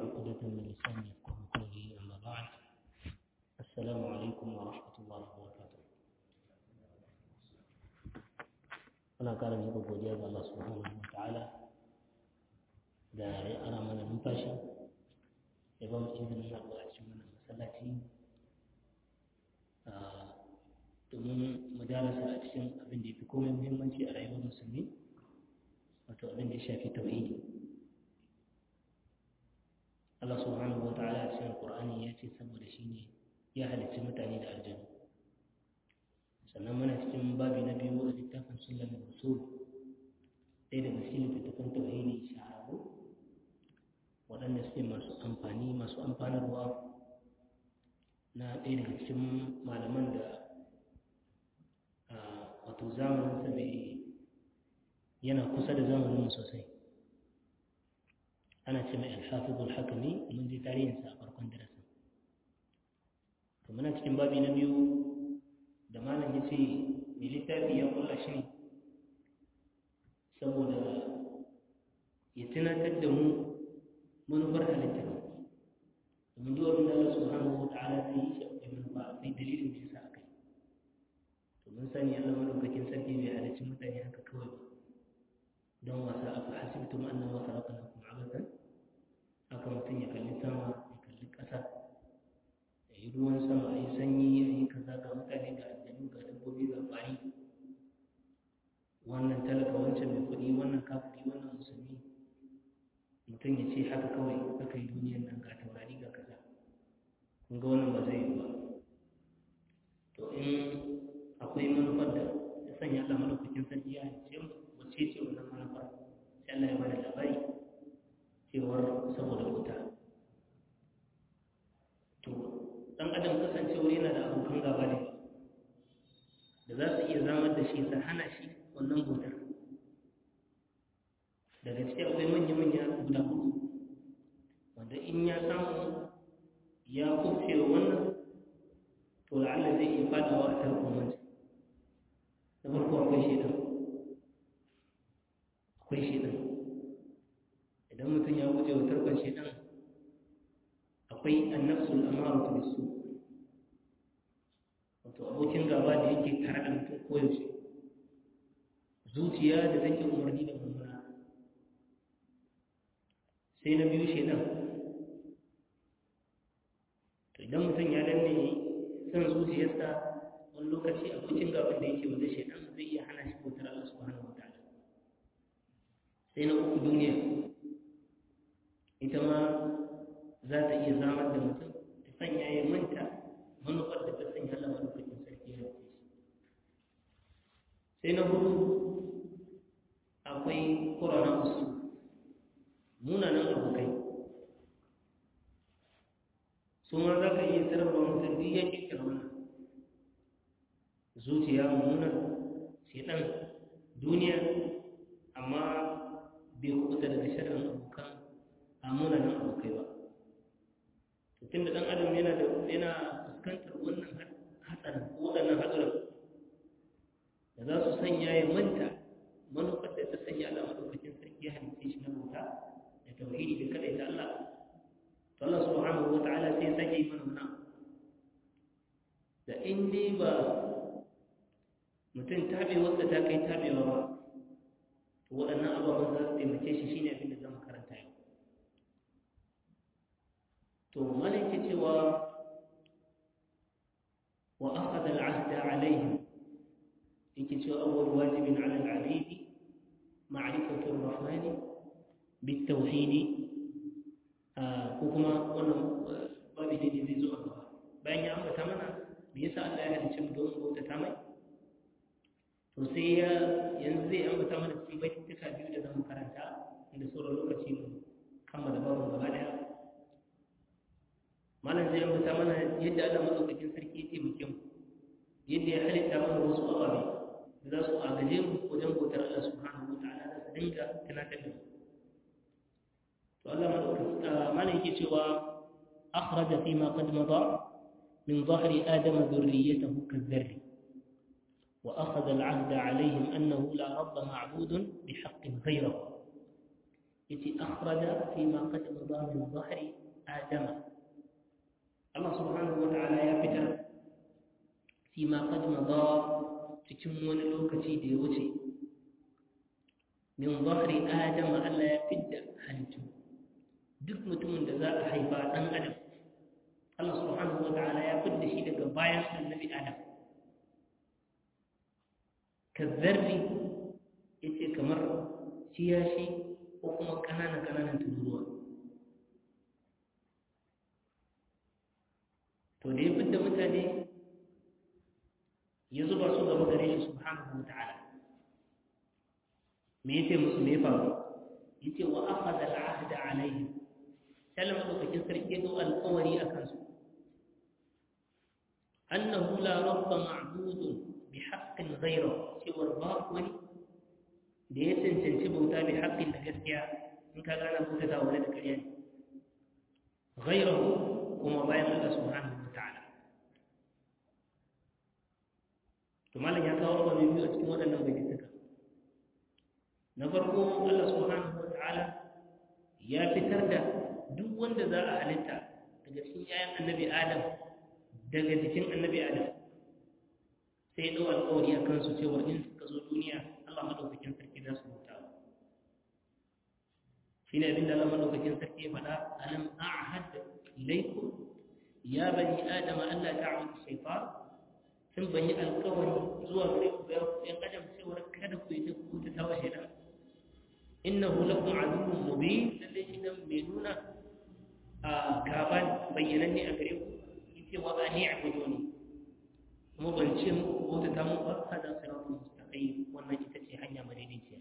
عقدة من لساني يفقه قولي أما بعد السلام عليكم ورحمة الله وبركاته muna ƙara miƙa godiya ga Allah subhanahu wa ta'ala da ya ara mana numfashi ya ba mu izinin haɗuwa a cikin wannan masallaci domin mu darasa a cikin abin da ya fi komai muhimmanci a rayuwar musulmi wato abin da ya shafi tauhidi Allah subhanahu wa ta'ala a cikin Qur'ani ya ce saboda shi ne ya halicci mutane da aljanu sannan muna cikin babi na biyu a littafin sunan usul ɗaya daga cikin littattafan tauhidi shahararru waɗanda suke masu amfani masu amfanarwa na ɗaya daga cikin malaman da wato zamaninsa bai yana kusa da zamaninmu sosai ana ce mai alhafizul hakami mun je tarihinsa a farkon darasin to muna cikin babi na biyu da malam ya ce mai littafi ya kulla shi ne saboda ya tunatar da mu manufar halitta domin duk abin da Allah subhanahu wa ta'ala zai yi shi akwai manufa akwai dalilin da yasa akai to mun sani Allah madaukakin sarki bai halicci mutane haka kawai ba don wasa afa hasibtum annama khalaqnakum abathan haka mutum ya kalli sama ya kalli ƙasa ya yi ruwan sama a yi sanyi a yi kaza ga mutane ga aljanu ga dabbobi ga ƙwari wannan talaka wancan mai kuɗi wannan kafiri wannan musulmi mutum ya ce haka kawai aka yi duniyar nan ga taurari ga kaza kun ga wannan ba zai yi ba to in akwai manufar da ya sanya Allah malaukakin sarki ya ce wace ce wannan manufar sai Allah ya bada labari cewar saboda wuta to dan adam kasancewar yana da abokan gaba ne da za su iya zamar da shi su hana shi wannan bautar daga ciki akwai manya-manya guda hudu wanda in ya samu ya kufe wa wannan to la'alla zai iya fadawa a tarkon wancan na farko akwai shaidan akwai shaidan idan mutum ya guje wa tarkon shaidan akwai annafsul amaratu bisu wato abokin gaba da yake tare da mutum koyaushe zuciya da take umarni da mummuna sai na biyu shaidan to idan mutum ya danne son zuciyarsa wani lokaci abokin gaban da yake wanda shaidan zai iya hana shi bautar Allah subhanahu wataala sai na uku duniya ita ma za ta iya zamar da mutum ta sanya ya manta manufar da ta sanya Allah madaukakin sarki ya rufe shi sai na hudu akwai ƙorana usu munanan abokai su ma za ka iya tarba mutum duk ya kirkira wannan zuciya mummuna shedan duniya amma bai kubuta daga shirin abokan a munanan abokai ba tun da ɗan adam yana da yana fuskantar wannan hatsarin waɗannan hatsarin da za su sanya ya manta manufar da ta sanya Allah madaukakin sarki ya halitta shi na bauta da tauhidi da kada ta Allah to Allah subhanahu wa ta'ala sai sake yi mana wannan da in dai ba mutum tabe wanda ta kai tabewa ba to waɗannan ababen za su taimake shi shine abin da zama karanta yau to malaka cewa wa akhadha al-ahda alaihim yake cewa awwal wajibin ala al-abid ma'rifatu ar-rahman bit-tauhid ko kuma wannan babu da zai zo a gaba bayan ya ambata mana me yasa Allah ya halicce mu don bauta ta mai to sai ya yanzu zai ambata mana cikin baituka biyu da zamu karanta inda sauran lokaci mu kammala babu gaba daya malam zai ambata mana yadda Allah madaukakin sarki ya taimake mu yadda ya halitta mana wasu ababe da za su agaje mu wajen bautar Allah subhanahu wataala da su dinga tunatar da mu to Allah madaukakin malam yake cewa akhraja fi ma qad mada min dhahri adama dhurriyyatahu kadh-dharri وأخذ العهد عليهم أنه لا رب معبود بحق غيره يتي أخرج فيما قد مضى من ظهر adama Allah subhanahu wa ta'ala ya fitar fi ma qad madha cikin wani lokaci da ya wuce min zahri adama Allah ya fidda halittu duk mutumin da za a haifa dan adam Allah subhanahu wa ta'ala ya fidda shi daga bayan annabi adam kazzarri yace kamar ciyashi ko kuma ƙananan ƙananan tururuwa to da ya fidda mutane ya zuba su gaba gare shi subhanahu wa ta'ala me yace musu me faru yace wa akhadha al-ahd alayhi sallama lokacin sarki ya dau alƙawari akan su annahu la rabba ma'budun bi haqqin ghayra cewar ba wani da ya cancanci bauta bi haqqin da gaskiya in ka gana bauta ta wani da ƙarya ne ghayrahu kuma bayan Allah subhanahu wa ta'ala to malam ya kawo abubuwa biyu a cikin waɗannan bayyantaka na farko Allah subhanahu wa ta'ala ya fitar da duk wanda za a halitta daga cikin yayan annabi Adam daga jikin annabi Adam sai ɗau alƙawari a kansu cewa in suka zo duniya Allah madaukakin sarki za su bauta shi ne abinda Allah madaukakin sarki ya faɗa alam a'had ilaykum ya bani adama Allah ta'budu shaytan sun banyi alƙawari zuwa gare ku ya yan adam cewa kada ku yi ta ku ta tawa shaytan innahu lakum aduwwun mubin lalle shi dan mai nuna a gaban bayyananne a gare ku yace wa ani a'buduni kuma ban ce muku bauta ta mu ba hada siratul mustaqim wannan ita ce hanya madaidaiciya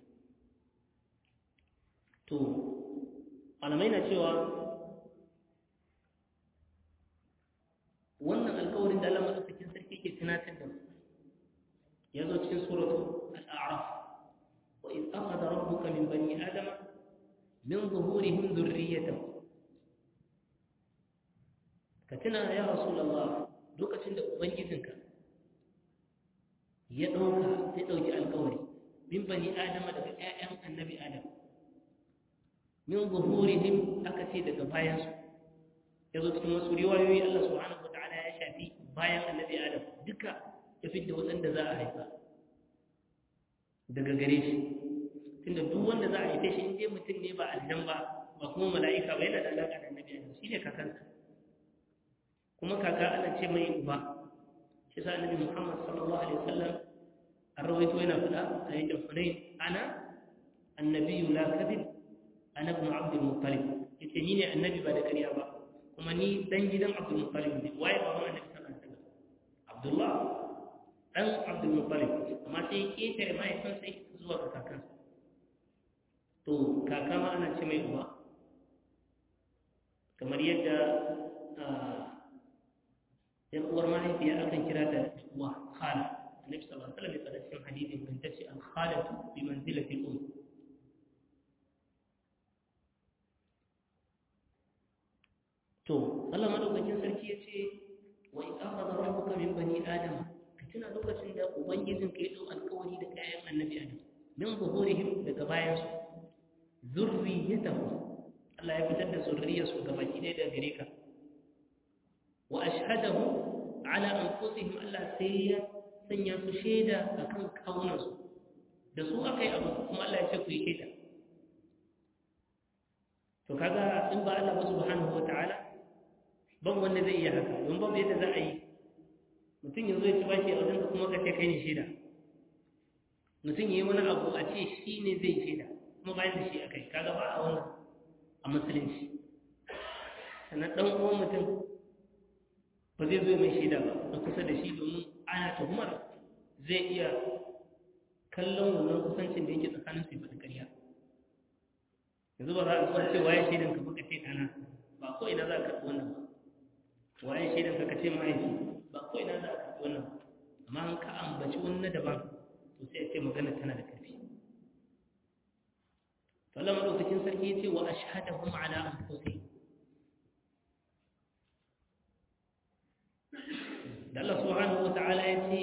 to malamai na cewa wannan alƙawarin da Allah madaukakin sarki ke tunatar da mu ya zo cikin suratu al-a'raf وإذ أخذ ربك من بني آدم من ظهورهم ذريتهم كتنا يا رسول الله دوكا تند أبنجزنك يدعوك تدعوك القول من بني آدم لك آيام النبي آدم من ظهورهم أكتي لك بايس يزو cikin wasu riwayoyi Allah subhanahu wataala ya shafi bayan annabi Adam duka ya fidda waɗanda za a haifa daga gare shi tunda duk wanda za a haife shi in dai mutum ne ba aljan ba ba kuma mala'ika ba yana da alaƙa da annabi adam shine kakansa kuma kaka ana ce mai uba shi sa annabi muhammad sallallahu alaihi wasallam an rawaito yana faɗa a yankin hunain ana annabiyyu la kadhib ana ibn abdul muttalib yace ni ne annabi ba da ƙarya ba kuma ni dan gidan abdul muttalib ne waye baban annabi sallallahu alaihi wasallam abdullah dan abdul muttalib amma sai ketare mahaifinsa zuwa ga kakansa to kaka ma ana ce mai uba kamar yadda yan uwar mahaifiya akan kira ta uwa khala annabi sallallahu alaihi wasallam ya faɗa cikin hadisin kan tace al khalatu bi manzilati al um to Allah madaukakin sarki yace wa in akhadha rabbuka min bani adam tuna lokacin da ubangijin ka ya dau alƙawari da kayan annabi adam min zuhurihim daga bayansu zurriyatahum Allah ya fitar da zurriyarsu ga baki ɗaya daga gare ka wa ashhadahu ala anfusihim Allah sai ya sanya su shaida akan kawunansu da su akai abu kuma Allah ya ce ku yi shaida to kaga in ba Allah ba subhanahu wataala ban wanda zai iya haka don babu yadda za a yi mutum ya zo ya ci bashi a wajen kuma ka ce kai ne shaida mutum ya yi wani abu a ce shi ne zai shaida kuma bayan da shi a kai kaga ba a wannan a musulunci sannan ɗan uwan mutum ba zai zo mai shaida ba na kusa da shi domin ana tuhumar zai iya kallon wannan kusancin da yake tsakanin su ba da ƙarya yanzu ba za a zuwa ce waye shaidan ka baka ce ɗana ba ko ina za a karɓi wannan ba waye shaidan ka ka ce mahaifi ba ko ina za a karɓi wannan ba amma an ka ambaci wani na daban to sai a ce magana tana da ƙarfi to Allah madaukakin sarki yace wa ashhadahum ala anfusihim da Allah subhanahu wata'ala yace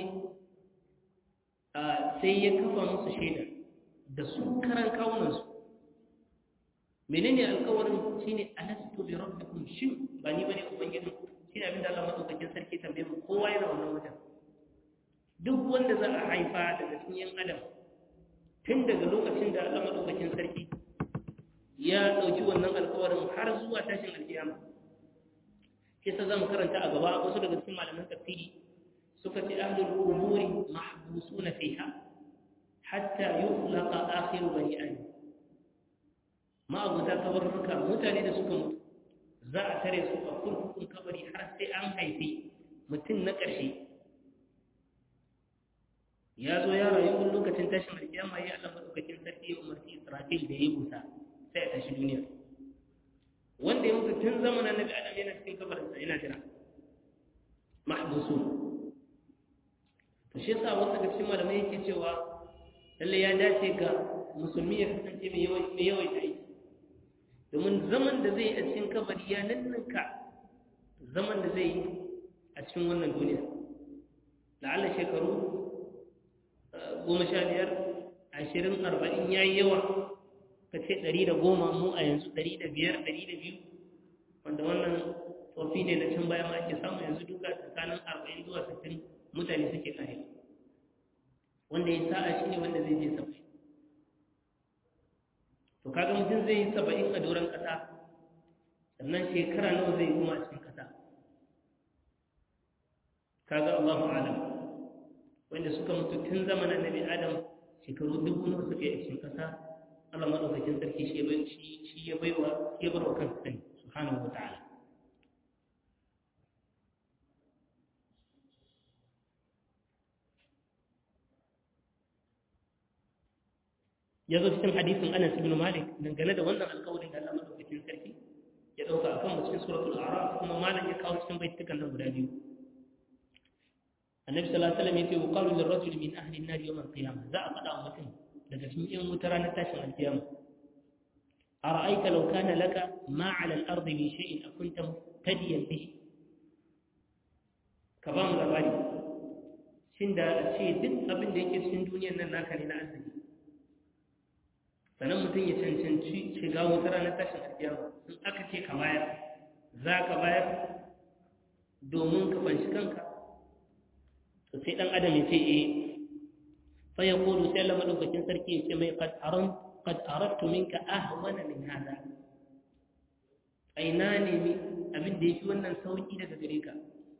sai ya kafa musu shaida da su karan kawunan su menene alƙawarin shine alastu bi rabbikum shin ba ni bane ubangijin shine abinda Allah madaukakin sarki tambaye mu kowa yana wannan wajen duk wanda za a haifa daga cikin yan adam tun daga lokacin da Allah madaukakin sarki ya dauki wannan alƙawarin har zuwa tashin alkiyama kisa zamu karanta a gaba wasu daga cikin malaman tafsiri suka ce ahlul umuri mahbusuna fiha hatta yuflaqa akhiru bani adam ma'abuta kabarruka mutane da suka mutu za a tare su a kurkukun kabari har sai an haifi mutum na ƙarshe ya zo ya rayu wani lokacin tashin alƙiyama ya Allah madaukakin sarki ya umarci Israfil da ya busa sai a tashi duniya wanda ya mutu tun zamanin Annabi Adam yana cikin kabarinsa yana jira mahbusu to shi yasa wasu daga cikin malamai yake cewa lalle ya dace ga musulmi ya kasance mai yawaita aiki domin zaman da zai yi a cikin kabari ya nanninka zaman da zai yi a cikin wannan duniya la'alla shekaru goma sha biyar ashirin arba'in ya yi yawa ka ce ɗari da goma mu a yanzu ɗari da biyar ɗari da biyu wanda wannan tsofi ne na can baya ma ake samu yanzu duka tsakanin arba'in zuwa sittin mutane suke kare wanda ya sa'a shi ne wanda zai je saba'in to kaga mutum zai yi saba'in a doron ƙasa sannan shekara nawa zai yi kuma a cikin ƙasa kaga Allahu alam wanda suka mutu tun zamanin Nabi Adam shekaru dubu nawa suka yi a cikin ƙasa Allah madaukakin sarki shi ya bai shi ya baiwa shi ya barwa kansa sani subhanahu wataala ya zo cikin hadisin Anas ibn Malik dangane da wannan alƙawarin da Allah madaukakin sarki ya dauka akan mu cikin suratul a'raf kuma malam ya kawo cikin baitukan nan guda biyu annabi sallallahu alaihi wasallam yace yuqalu lirrajuli min ahli an-nar yawm al-qiyamah za a faɗa wa mutum daga cikin yan wuta ranar tashin al-qiyama ara'aita law kana laka ma 'ala al-ardi min shay'in akunta muhtadiyan bihi ka ba mu labari shin da ce duk abin da yake cikin duniyar nan naka ne na arziki sannan mutum ya cancanci shiga wata ranar tashin alkiyama in aka ce ka bayar za ka bayar domin ka fanshi kanka to sai dan adam ya ce eh fa ya kulu sai Allah madaukakin sarki ya ce mai qad aran qad aradtu minka ahwana min hada aina ne mi abin da yake wannan sauki daga gare ka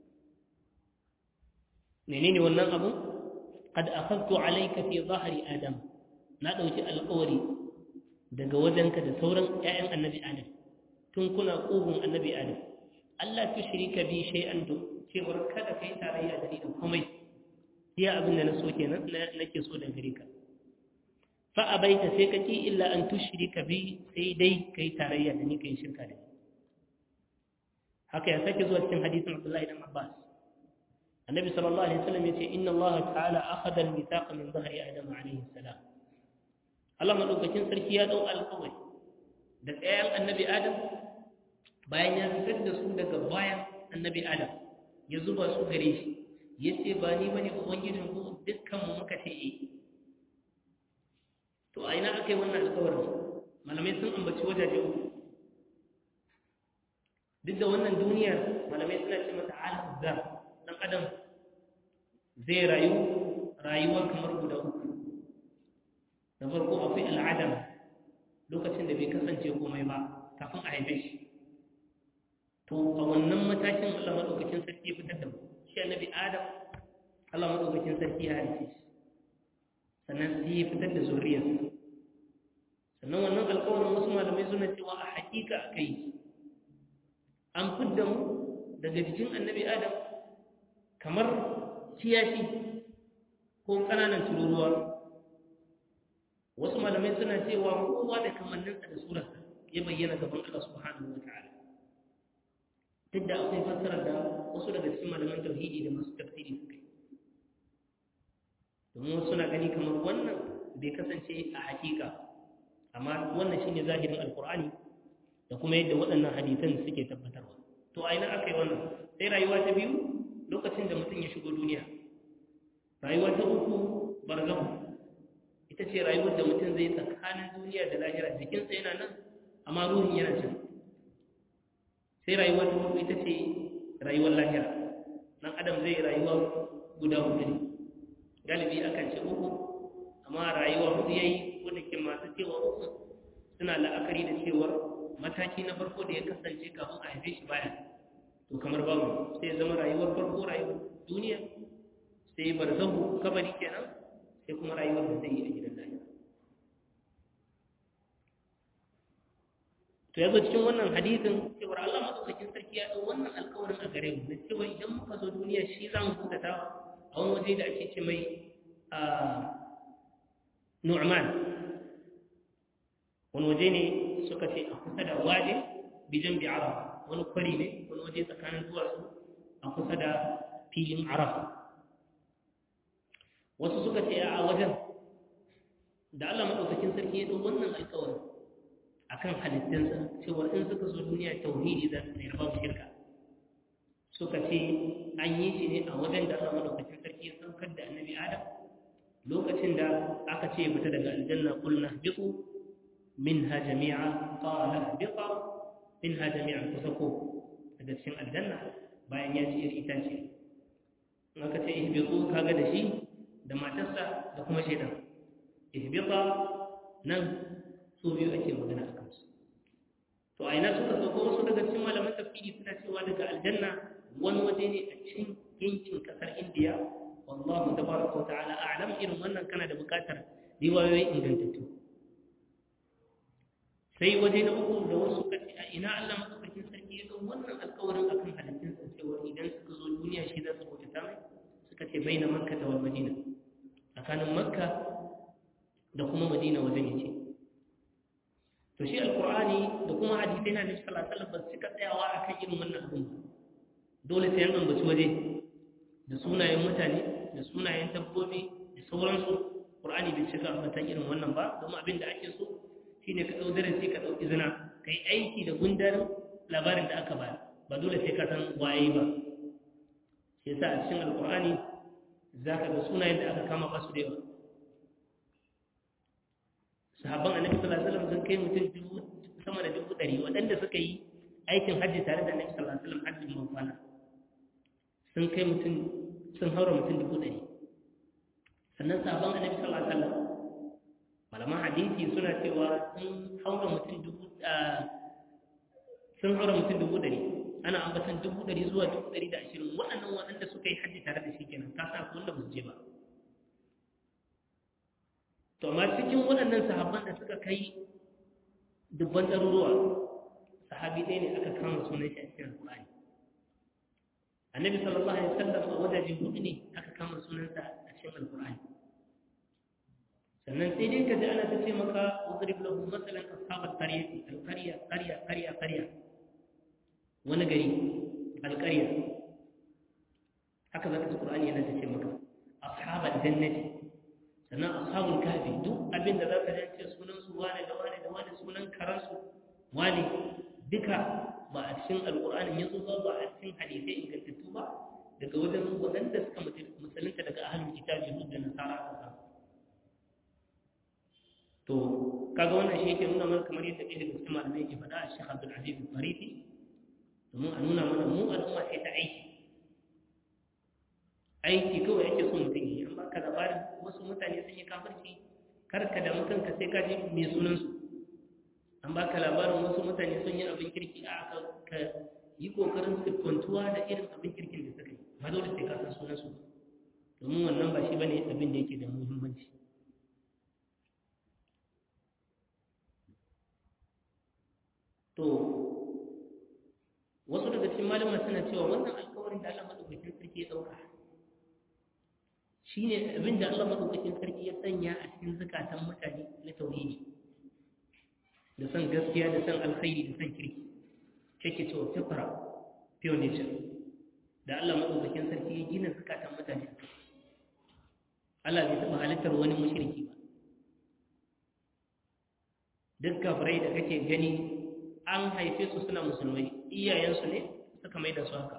menene wannan abu qad akhadtu alayka fi dhahri adam na dauki alƙawari daga wajenka da sauran ƴaƴan annabi adam tun kuna ƙugun annabi adam Allah tu shirika bi shay'an to cewar kada kai tarayya da ni da komai iya abin da na so kenan nake so da gare ka fa abaita sai ka ki illa an tushrika bi sai dai kai tarayya da ni kai shirka da ni haka ya sake zuwa cikin hadisin Abdullahi ibn Abbas annabi sallallahu alaihi wasallam yace inna Allah ta'ala akhadha al-mithaqa min dhahri adam alayhi salam Allah madaukakin sarki ya dau alƙawari da ɗayan annabi Adam bayan ya fitar da su daga bayan annabi Adam ya zuba su gare shi ya ce ba ni bane ubangijin ku dukkan mu muka ce eh to a ina aka yi wannan alƙawarin malamai sun ambaci wajaje uku duk da wannan duniyar malamai suna ce mata alam zar dan adam zai rayu rayuwa kamar guda uku da farko akwai al'adam lokacin da bai kasance komai ba kafin a haife shi to a wannan matakin Allah madaukakin sarki ya fitar da mu shi annabi Adam Allah madaukakin sarki ya halice shi sannan sai ya fitar da zuriyarsa sannan wannan alƙawarin wasu malamai suna cewa a hakika akai an fidda mu daga jikin annabi Adam kamar kiyashi ko ƙananan tururuwa wasu malamai suna cewa kowa da kamanninsa da surarsa ya bayyana gaban Allah subhanahu wa ta'ala duk da akwai fassarar da wasu daga cikin malaman tauhidi da masu tafsiri suka yi domin wasu suna gani kamar wannan bai kasance a hakika amma wannan shine zahirin alkur'ani da kuma yadda waɗannan hadisan suke tabbatarwa to a ina aka yi wannan sai rayuwa ta biyu lokacin da mutum ya shigo duniya rayuwa ta uku barzahu ita ce rayuwar da mutum zai tsakanin duniya da lahira jikinsa yana nan amma ruhin yana can sai rayuwa ta hudu ita ce rayuwar lahira dan adam zai rayuwa guda hudu ne galibi akan ce uku amma rayuwa hudu yayi wanda ke masu cewa uku suna la'akari da cewa mataki na farko da ya kasance kafin a haife shi baya to kamar babu sai ya zama rayuwar farko rayuwar duniya sai barzahu kabari kenan sai kuma rayuwar da zai yi a gidan lahira to yazo cikin wannan hadisin cewa Allah madaukakin sarki ya dau wannan alƙawarin a gare mu na cewa idan muka zo duniya shi za mu kudata a wani waje da ake ce mai Nu'man wani waje ne suka ce a kusa da waje bijan bi Arafa wani kwari ne wani waje tsakanin duwatsu a kusa da filin Arafa wasu suka ce a wajen da Allah madaukakin sarki ya dau wannan alƙawarin akan halittunsa cewa in suka zo duniya tauhidi za su tsayar babu shirka suka ce an yi shi ne a wajen da Allah madaukakin sarki ya saukar da annabi Adam lokacin da aka ce fita daga aljanna qulna biqu minha jami'a qala biqa minha jami'a kusako daga cikin aljanna bayan ya ci iri itace in aka ce ihbitu kaga da shi da matarsa da kuma shaitan ihbita nan su biyu ake magana a kansu to a ina suka sauko wasu daga cikin malaman tafsiri suna cewa daga aljanna wani waje ne a cikin yankin kasar indiya wallahu tabaraka wa ta'ala a'lam irin wannan kana da bukatar riwayoyi ingantattu sai waje na uku da wasu suka ce a ina Allah madaukakin sarki ya ga wannan alƙawarin akan halittunsa cewa idan suka zo duniya shi za su bauta mai suka ce baina makka da wal madina tsakanin makka da kuma madina wajen yake to shi alkur'ani da kuma hadisai na nabi sallallahu alaihi wasallam ba su tsayawa akan irin wannan abin ba dole sai an ambaci waje da sunayen mutane da sunayen dabbobi da sauransu qur'ani bai cika ambatan irin wannan ba domin abin da ake so shine ka dau darasi ka dau izina kai aiki da gundarin labarin da aka bayar ba dole sai ka san waye ba shi yasa a cikin alkur'ani zaka ga sunayen da aka kama ba su da yawa sahabban annabi sallallahu alaihi wasallam sun kai mutum dubu sama da dubu ɗari waɗanda suka yi aikin hajji tare da annabi sallallahu alaihi wasallam hajjin mafana sun kai mutum sun haura mutum dubu ɗari sannan sahabban annabi sallallahu alaihi wasallam malaman hadisi suna cewa sun haura mutum dubu sun haura mutum dubu ɗari ana ambatan dubu ɗari zuwa dubu ɗari da ashirin waɗannan waɗanda suka yi hajji tare da shi kenan ka sa wanda ba su je ba to amma cikin waɗannan sahabban da suka kai dubban ɗaruruwa sahabi ɗaya ne aka kama sunan shi a cikin alƙur'ani annabi sallallahu alaihi wasallam a wajaje hudu ne aka kama sunansa a cikin alƙur'ani sannan sai dai ka ji ana ta ce maka wadrib lahu masalan ashabat qaryati alqarya qarya qarya qarya wani gari alqarya haka zaka ji qur'ani yana ta ce maka ashabat jannati sannan ashabul kahfi duk abin da zaka ji ce sunan su wane da wane da wane sunan karansu wane duka ba a cikin alqur'anin yazo ba ba a cikin hadisai ingantattu ba daga wajen waɗanda suka musulunta daga ahlul kitabi yahud da nasara aka samu to kaga wannan shi yake nuna mana kamar yadda ɗaya daga cikin malamai yake faɗa a Sheikh Abdul Aziz Farifi domin a nuna mana mu al'umma sai ta aiki aiki kawai ake so mutum yi an baka labarin wasu mutane sun yi kafirci kar ka damu kanka sai ka ji mai sunan su an baka labarin wasu mutane sun yi abin kirki a aka ka yi kokarin siffantuwa da irin abin kirkin da suka yi ba dole sai ka san sunan su domin wannan ba shi bane abin da yake da muhimmanci to wasu daga cikin malama suna cewa wannan alkawarin da Allah madaukakin sarki ya dauka shine abin da Allah madaukakin sarki ya sanya a cikin zakatan mutane na tauhidi da san gaskiya da san alkhairi da san kirki kake cewa fitra pure nature da Allah madaukakin sarki ya gina zakatan mutane Allah bai taɓa halittar wani mushriki ba duk kafirai da kake gani an haife su suna musulmai iyayensu ne suka mai da su haka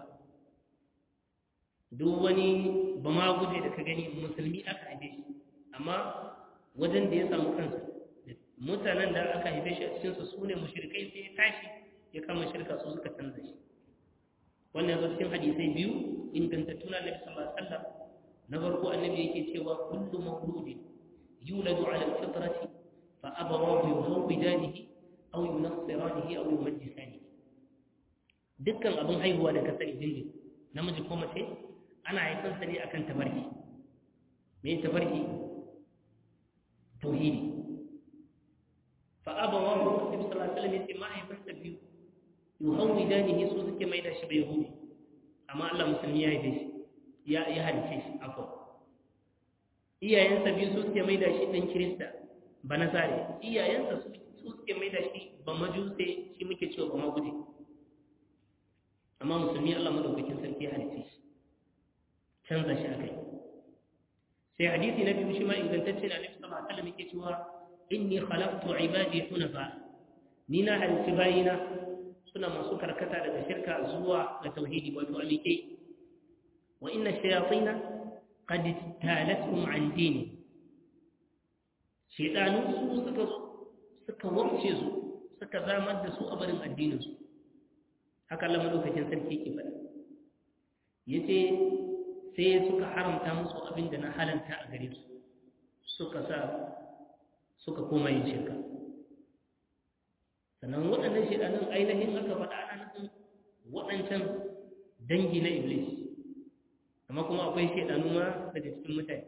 duk wani ba ma guje da ka gani musulmi aka haife shi amma wajen da ya samu kansa da mutanen da aka haife shi a cikinsu su ne mushrikai sai ya tashi ya kama shirka su suka canza shi wannan zo cikin hadisai biyu ingantattu na Nabi sallallahu alaihi wasallam na farko annabi yake cewa kullu mawludin yuladu ala al-fitrati fa abawahu yuhawidanihi aw yunassiranihi aw yumajjisanihi dukkan abin haihuwa da ka sani dindin namiji ko mace ana haifansa ne akan tabarki me tabarki tauhidi fa abawahu nabi sallallahu alaihi wasallam yace mahaifansa biyu yuhawidanihi su suke maida shi bai yahudi amma Allah musulmi ya haife shi ya ya halice shi afwan iyayensa biyu su suke maida shi dan kirista ba nasare iyayensa su suke maida shi ba majuse shi muke cewa ba maguje amma musulmi Allah madaukakin sarki ya halice shi canza shi akai sai hadisi na biyu shi ma ingantacce da Annabi sallallahu alaihi wasallam yake cewa inni khalaqtu ibadi hunafa ni na halici bayina suna masu karkata daga shirka zuwa ga tauhidi wato alike wa inna shayatina qad talatum an dini shedanu su suka suka wabce su suka zamar da su a barin addinin su haka Allah madaukakin sarki yake faɗa yace sai suka haramta musu abin da na halanta a gare su suka sa suka koma yin shirka sannan waɗannan shaidanin ainihin aka faɗa ana nufin waɗancan dangi na iblis amma kuma akwai shaidanu ma daga cikin mutane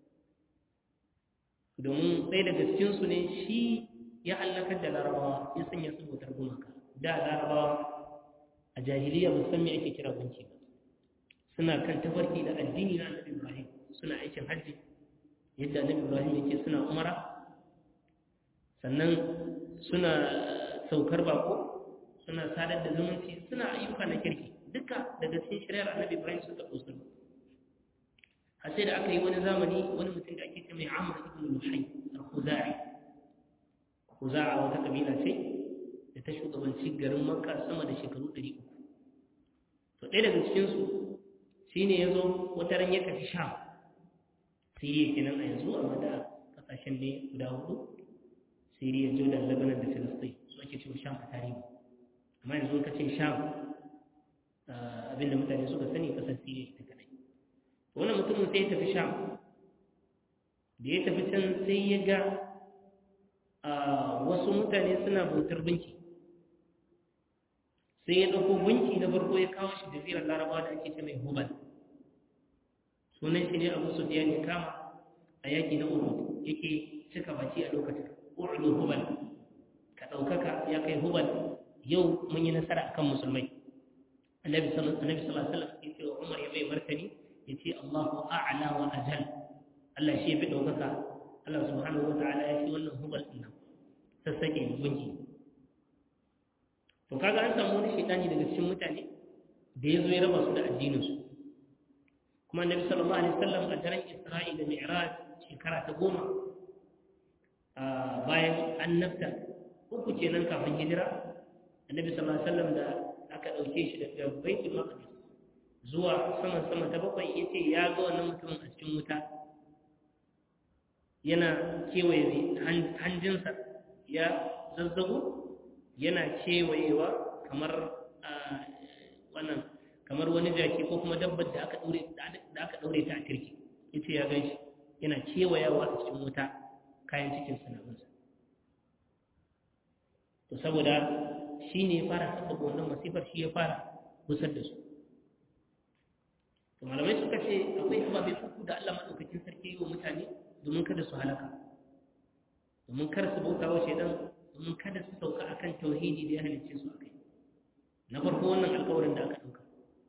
domin ɗaya daga cikinsu ne shi ya hallakar da larabawa ya sanya su bautar gumaka da larabawa a jahiliya ba san me ake kira gunki ba suna kan tafarki da addini na annabi ibrahim suna aikin hajji yadda annabi ibrahim yake suna umara sannan suna saukar bako suna sadar da zumunci suna ayyuka na kirki duka daga cikin shari'ar annabi ibrahim suka ɗausu har sai da aka yi wani zamani wani mutum da ake ce mai amur ibn luhai al-khuzai khuza'a wata kabila ce da ta shugabanci garin makka sama da shekaru 300 to ɗaya daga cikinsu shine ya zo wata ran ya tafi sham siriya kenan a yanzu amma da kasashen ne guda hudu siriya jordan lebanon da filistin su ake cewa sham a tarihi amma yanzu ka ce sham abinda mutane suka sani kasar siriya ita kadai wannan mutumin sai ya tafi sham da ya tafi can sai ya ga wasu mutane suna bautar binki sai ya ɗauko binki na farko ya kawo shi jazirar larabawa da ake ce mai hubal sunan shi ne abu su ya kama a yaƙi na uhud yake cika baki a lokacin u'lu hubal ka ɗaukaka ya kai hubal yau mun yi nasara akan musulmai annabi sallallahu alaihi wasallam ya ce wa umar ya bai martani ya ce allahu a'la wa ajal allah shi ya fi ɗaukaka allah subhanahu wa ta'ala ya ce wannan hubal ɗin nan sassake gunki to kaga an samu wani shaitani daga cikin mutane da ya zo ya raba su da addininsu kuma annabi sallallahu alaihi wasallam a daren isra'i da mi'raj shekara ta goma bayan annabta uku kenan kafin hijira annabi sallallahu alaihi wasallam da aka dauke shi daga baitul maqdis zuwa saman sama ta bakwai yace ya ga wannan mutumin a cikin wuta yana kewaye hanjinsa ya zazzago yana kewayewa kamar wannan kamar wani jaki ko kuma dabbar da aka daure da aka daure ta a kirki yace ya gan shi yana kewayawa a cikin wuta kayan cikin sana'unsa to saboda shi ne fara sabbaba wannan masifar shi ya fara busar da su to malamai suka ce akwai ababe uku da Allah madaukakin sarki yi wa mutane domin kada su halaka domin kar su bauta wa shaidan domin kada su sauka akan tauhidi da ya halicce su akai na farko wannan alƙawarin da aka ɗauka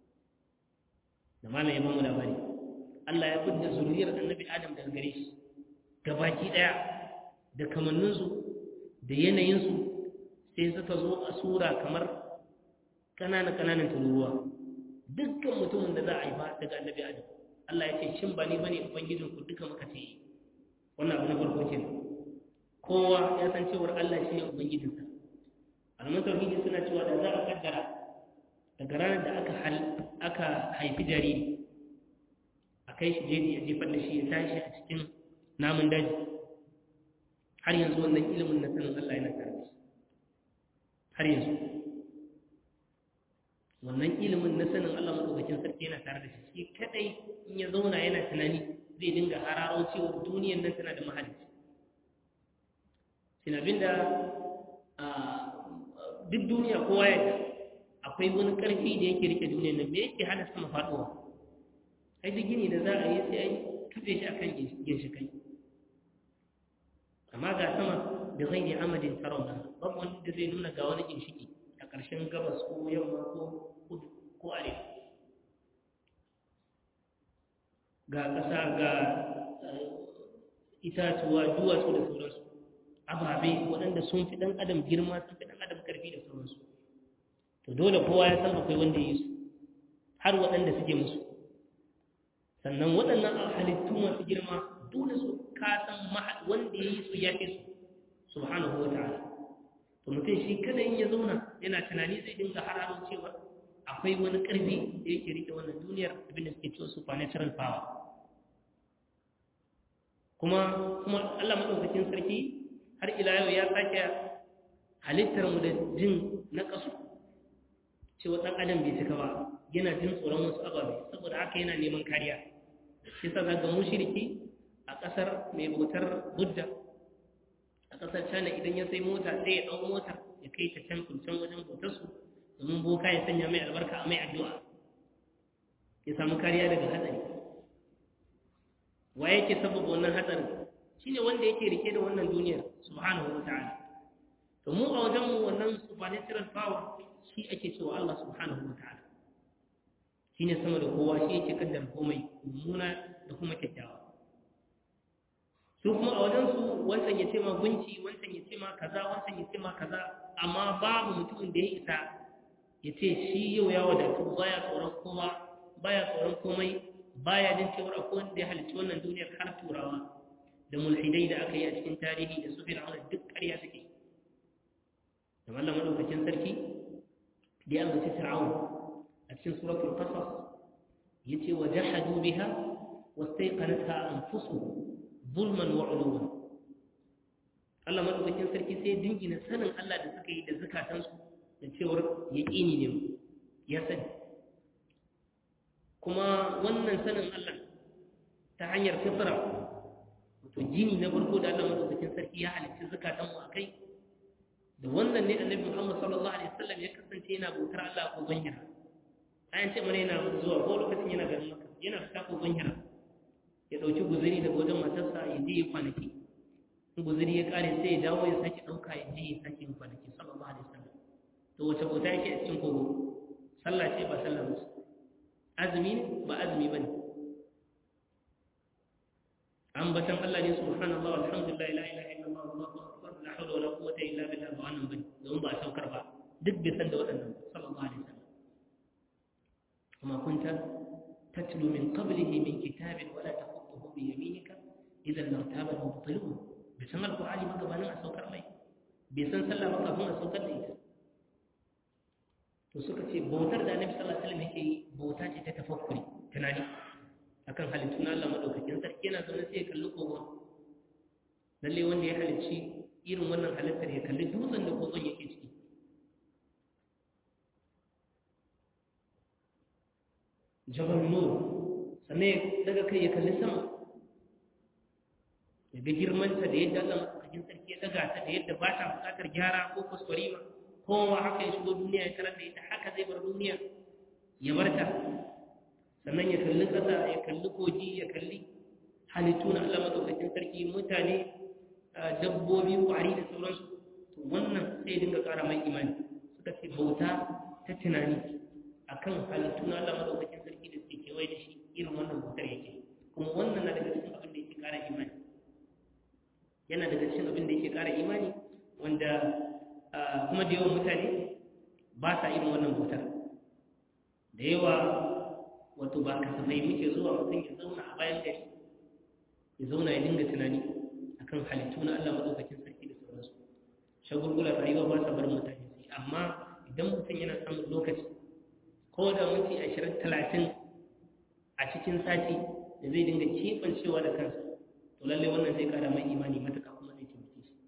da malam ya bamu labari Allah ya fidda zuriyar annabi Adam daga gare shi gabaki ɗaya da kamanninsu da yanayinsu sai suka zo a sura kamar ƙananan-ƙananan tururuwa dukkan mutumin da za a haifa daga annabi Adam Allah ya ce shin ba ni bane ubangijinku duka muka ce wannan abu na farko kenan kowa ya san cewar Allah shi ne ubangijinsa alamun tauhidi suna cewa da za a kaddara daga ranar da aka aka haifi jariri a kai shi jeji a jefar da shi ya tashi a cikin namun daji har yanzu wannan ilimin na sanin Allah yana tare da shi har yanzu wannan ilimin na sanin Allah madaukakin sarki yana tare da shi shi kadai in ya zauna yana tunani zai dinga hararo cewa duniyar nan tana da mahalicci sin abinda duk duniya kowa ya akwai wani karfi da yake rike duniyar nan me yake hana sama faduwa ai duk gini da za a yi sai ai kafe shi akan ginshikai amma ga sama da zai ne amadin tarauna babu wani da zai nuna ga wani ginshiki a ƙarshen gabas ko yamma ko kudu ko arewa ga ƙasa ga itatuwa duwatsu da sauransu ababe waɗanda sun fi ɗan adam girma sun fi ɗan adam ƙarfi da sauransu to dole kowa ya san akwai wanda ya yi su har waɗanda suke musu sannan waɗannan halittu masu girma dole su kasan wanda ya yi su ya fi su subhanahu wa ta'ala to mutum shi kada in ya zauna yana tunani zai dinga hararo cewa akwai wani ƙarfi da yake rike wannan duniyar abin da suke cewa supernatural power kuma kuma Allah madaukakin sarki har ila yau ya sake halittar mu da jin na kasu cewa dan adam bai cika ba yana jin tsoron wasu ababe saboda haka yana neman kariya shi sa zaga mushriki a kasar mai bautar budda a kasar china idan ya sai mota sai ya dau motar ya kai ta can can wajen bautar su domin boka ya sanya mai albarka a mai addu'a ya samu kariya daga hatsari wa yake sababa wannan hatsarin shine wanda yake rike da wannan duniyar subhanahu wa ta'ala to mu a wajen mu wannan supernatural power shi ake cewa Allah subhanahu wa ta'ala shine sama da kowa shi yake kaddara komai mummuna da kuma kyakkyawa su kuma a wajen su wancan ya ce ma gunci wancan ya ce ma kaza wancan ya ce ma kaza amma babu mutumin da ya isa ya ce shi yau ya wadatu baya tsoron kowa baya tsoron komai baya jin cewar akwai wanda ya halicci wannan duniyar har turawa da mulhidai da aka yi a cikin tarihi da su fir'auna duk ƙarya suke da mallam madaukakin sarki da ya ambaci fir'aun a cikin suratul qasas yace wa jahadu biha wastayqanatha anfusuhum zulman wa uluwan Allah madaukakin sarki sai dingina sanin Allah da suka yi da zakatansu da cewar yaqini ne ya sani kuma wannan sanin Allah ta hanyar fitra to jini na farko da Allah madaukakin sarki ya halicci zakatan mu akai da wannan ne annabi Muhammad sallallahu alaihi wasallam ya kasance yana bautar Allah ko banhira ayan ce mana yana zuwa ko lokacin yana garin Makka yana fita ko banhira ya dauki guzuri daga wajen matarsa ya je kwanaki in guzuri ya kare sai ya dawo ya sake dauka ya je ya sake kwanaki sallallahu alaihi wasallam to wace bauta yake a cikin kogo sallah ce ba sallah ba azumi ba azumi bane ambatan Allah ne subhanallah walhamdulillah la ilaha illallah wallahu akbar la hawla wala quwwata illa billah ba wannan bane don ba saukar ba duk bai san da waɗannan sallallahu alaihi wasallam kuma kunta tatlu min qablihi min kitabin wala taqutuhu bi yaminika idan lartaba al-mubtilun bai san alqur'ani ba gabanin a saukar mai bai san sallah ba kafin a saukar da ita to suka ce bautar da annabi sallallahu alaihi wasallam yake yi bauta ce ta tafakkuri tunani akan halittu na Allah madaukakin sarki yana zaune sai ya kalli kogon lalle wanda ya halicci irin wannan halittar ya kalli dutsen da kogon yake ciki jabal nur sannan daga kai ya kalli sama ya ga girmanta da yadda Allah madaukakin sarki ya daga ta da yadda ba ta bukatar gyara ko kuskurima kowa haka ya shigo duniya ya tarar da ita haka zai bar duniya ya bar ta sannan ya kalli ƙasa ya kalli kogi ya kalli halittu na Allah madaukakin sarki mutane dabbobi ƙwari da sauransu to wannan sai dinga ƙara mai imani suka ce bauta ta tunani akan halittu na Allah madaukakin sarki da suke kewaye da shi irin wannan bautar yake kuma wannan na daga cikin abin da yake ƙara imani yana daga cikin abin da yake ƙara imani wanda kuma da yawan mutane ba sa irin wannan bautar da yawa wato ba kasafai muke zuwa mutum ya zauna a bayan gari ya zauna ya dinga tunani akan halittu na Allah madaukakin sarki da sauransu shagulgular rayuwa ba sa barin mutane su amma idan mutum yana samun lokaci ko da minti ashirin talatin a cikin sati da zai dinga keɓancewa da kansa to lallai wannan zai kara mai imani matuƙa kuma zai taimake shi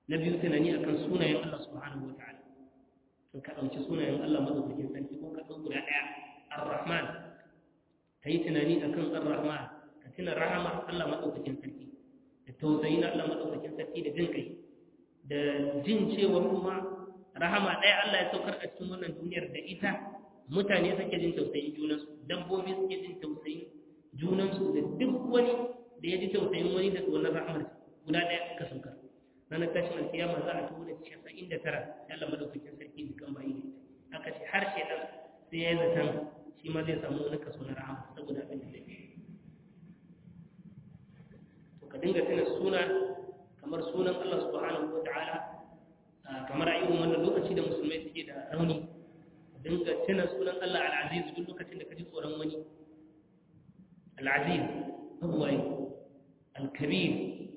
na biyu tunani akan sunayen Allah subhanahu wataala in ka ɗauki sunayen Allah madaukakin sarki ko ka ɗau guda ɗaya ar-rahman ka yi tunani akan ar-rahman ka tuna rahama Allah madaukakin sarki da tausayi na Allah madaukakin sarki da jin kai da jin cewa kuma rahama ɗaya Allah ya saukar a cikin wannan duniyar da ita mutane suke jin tausayin junansu dabbobi suke jin tausayin junansu da duk wani da ya ji tausayin wani da wannan rahamar guda ɗaya ka saukar ranar tashin alkiyama za a tuhu da casa'in da tara ya Allah madaukakin sarki da kan bayi da ita aka ce har shaidan sai ya yi zaton shi ma zai samu wani kaso na rahama saboda abin da zai to ka dinga tuna suna kamar sunan Allah subhanahu wa ta'ala kamar a irin wannan lokaci da musulmai suke da rauni dinga tuna sunan Allah al-Aziz duk lokacin da ka ji tsoron wani al-Aziz abuwai al-Kabir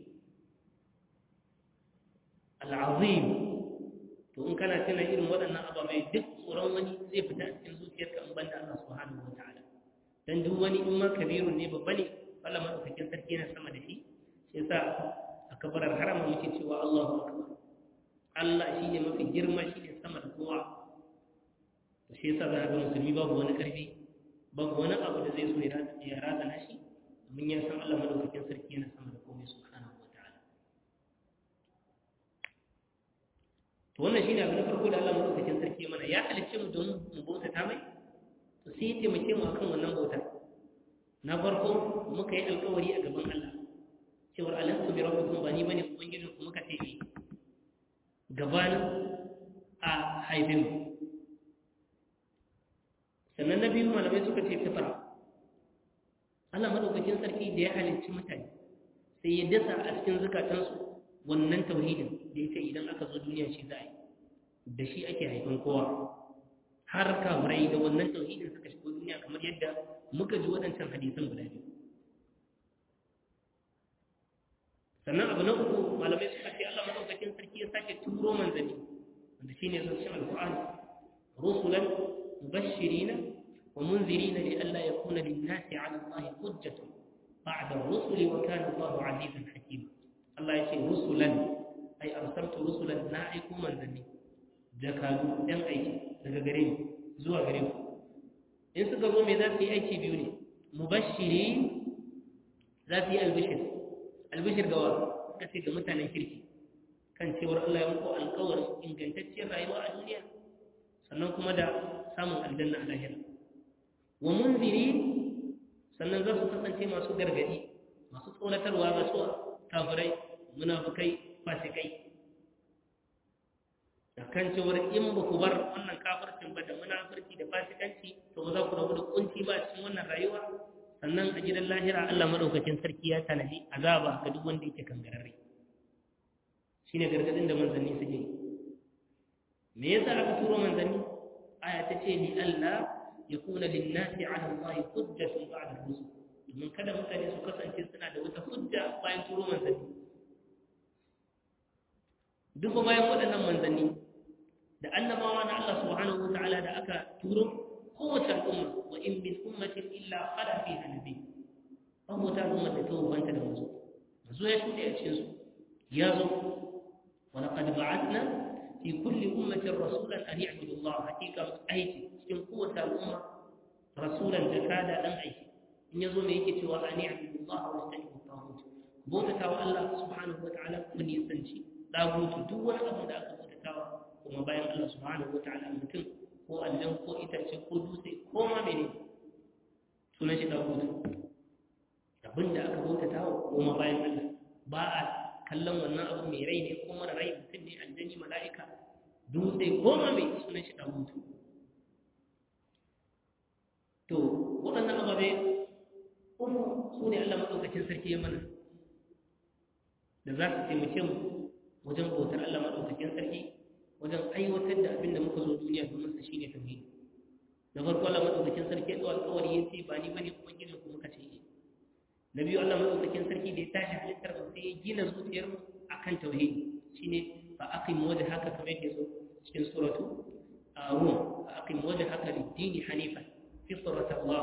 al-Azim to in kana tuna irin waɗannan ababai duk tsoron wani zai fita a cikin zuciyarka in banda Allah subhanahu wa ta'ala dan duk wani in ma kabirun ne babba ne Allah madaukakin sarki yana sama da shi shi yasa a kabarar harama muke cewa Allahu akbar Allah shi ne mafi girma shi ne sama da kowa to shi yasa za ga musulmi babu wani karfi babu wani abu da zai so ya razana shi domin ya san Allah madaukakin sarki yana sama da komai subhanahu wa ta'ala to wannan shine abu na farko da Allah madaukakin sarki mana ya halicce mu don mu bautata mai to sai ya taimake mu akan wannan bautar na farko muka yi alkawari a gaban Allah cewar alastu bi rabbikum ba ni bane ubangijin ku muka ce eh gabanin a haife mu sannan na biyu malamai suka ce fitara Allah madaukakin sarki da ya halicci mutane sai ya dasa a cikin zukatansu wannan tauhidin da ya ce idan aka zo duniya shi za a yi da shi ake haifan kowa har kafirai da wannan tauhidin suka shigo duniya kamar yadda muka ji waɗancan hadisan guda biyu sannan abu na uku malamai suka ce Allah madaukakin sarki ya sake turo manzanni wanda shine zancen alqur'ani rusulan mubashirina wa munzirina li alla yakuna lin-nasi 'ala Allah hujjatun ba'da ar-rusuli wa kana Allah 'azizan hakima Allah ya ce rusulan ai arsaltu rusulan na aiko manzanni jakadu ɗan aiki daga gare ni zuwa gare ku in suka zo me za su yi aiki biyu ne mubashiri za su yi albishir albishir gawa suka ce ga mutanen kirki kan cewar Allah ya muku alkawarin ingantacciyar rayuwa a duniya sannan kuma da samun aljanna a lahira wa munziri sannan za su kasance masu gargadi masu tsoratarwa ga su kafirai munafukai fasikai da kan cewar in ba ku bar wannan kafircin ba da munafurci da fasikanci to ba za ku rabu da kunci ba cikin wannan rayuwa sannan a gidan lahira Allah madaukakin sarki ya tanadi azaba ga duk wanda yake kangararre shine gargadin da manzanni suke yi me yasa aka turo manzanni aya ta ce ni Allah yakuna lin-nasi 'ala Allah hujjatun ba'da rusul domin kada mutane su kasance suna da wata hujja bayan turo manzanni duk bayan waɗannan manzanni da annabawa na Allah subhanahu wata'ala da aka turo kowace al'umma wa in min ummatin illa qala fiha nabi babu wata al'umma da ta wanta da manzo manzo ya shuɗe a cikin su ya zo wa laqad ba'athna fi kulli ummatin rasulan an ya'budu Allah hakika aiki cikin kowace al'umma rasulan jakada dan aiki in yazo me yake cewa an ya'budu Allah wa yastanibu tawhid bautata wa Allah subhanahu wata'ala kuma nisanci dagutu duk wani abu da aka bautatawa kuma bayan Allah subhanahu wata'ala mutum ko aljan ko itace ko dutse ko ma mene sunan shi dagutu abinda aka bautatawa kuma bayan Allah ba a kallon wannan abu mai rai ne ko mara rai mutum ne aljani mala'ika dutse ko ma mai sunan shi dagutu to waɗannan ababe uku su ne Allah maɗaukacin sarki ya mana da za su taimake mu wajen bautar Allah maɗaukakin sarki wajen aiwatar da abin da muka zo duniya domin sa shine tauhidi na farko Allah maɗaukakin sarki ya ɗau alƙawari ya ce ba ni bane ubangijin ku muka ce na biyu Allah maɗaukakin sarki da ya tashi halittar mu sai ya gina zuciyar mu akan tauhidi shine fa aqim wajhaka kamar yadda zo cikin suratu rum fa aqim wajhaka lid-din hanifan fitrat Allah